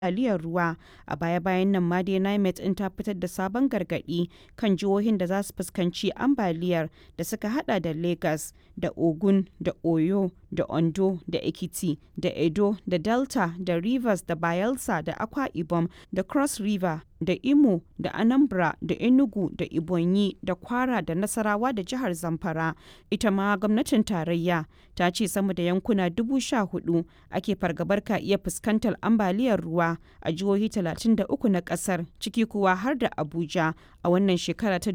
ambaliyar ruwa a baya-bayan nan ma dai nimet ɗin ta fitar da sabon gargaɗi kan jihohin da za su fuskanci ambaliyar da suka hada da lagos da ogun da oyo da ondo da ekiti da edo da delta da rivers da bayelsa da akwa ibom da cross river da imo da anambra da enugu da ibonyi da kwara da nasarawa da jihar zamfara ita ma gwamnatin tarayya ta ce sama da yankuna dubu sha hudu ake fargabar ka iya fuskantar ambaliyar ruwa a jihohi 33 na kasar ciki kuwa har da abuja a wannan shekara ta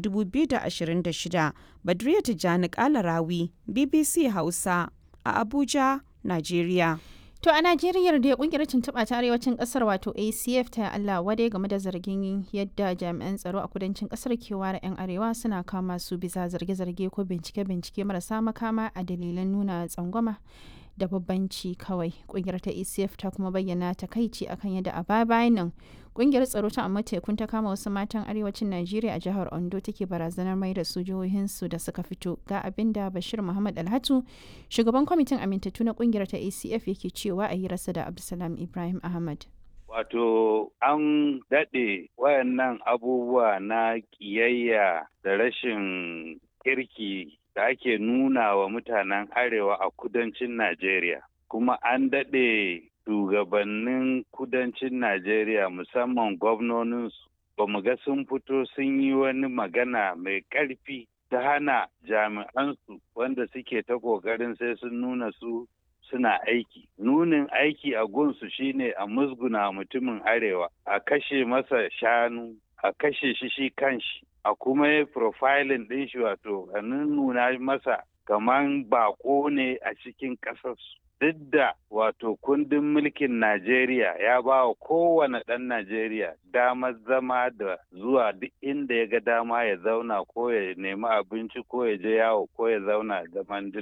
2026 badriya tijjani kalarawi bbc hausa a abuja nigeria To a Najeriya da kungiyar tuntuɓa ta arewacin ƙasar wato ACF ta Allah wadai game da zargin yadda jami'an tsaro a kudancin ƙasar ke ware 'yan arewa suna kama su bisa zarge-zarge ko bincike-bincike marasa makama a dalilan nuna tsangwama da babbanci kawai. Kungiyar ta ACF ta kuma bayyana takaici akan yadda a baya bayan nan kungiyar tsaro ta amma tekun ta kama wasu matan arewacin Najeriya a jihar Ondo take barazanar mai da su jihohinsu da suka fito ga abin da Bashir Muhammad Alhatu shugaban kwamitin amintattu na kungiyar ta ACF yake cewa a hirarsa da Abdulsalam Ibrahim Ahmad. Wato an daɗe wayannan abubuwa na ƙiyayya da rashin kirki da ake nuna wa mutanen arewa a kudancin Najeriya. Kuma an daɗe shugabannin kudancin Najeriya musamman gwamnoninsu ba mu ga sun fito sun yi wani magana mai ƙarfi ta hana jami'ansu wanda suke ta ƙoƙarin sai sun nuna su suna aiki. Nunin aiki a gunsu shine a musguna mutumin arewa, a kashe masa shanu, a kashe shi shi kanshi, a kuma yi profiling ɗin shi wato a nuna masa kaman bako ne a cikin ƙasarsu. Duk da wato kundin mulkin Najeriya ya ba wa kowane ɗan Najeriya damar zama da zuwa duk inda ya ga dama ya zauna ko ya nemi abinci ko ya je yawo ko ya zauna zaman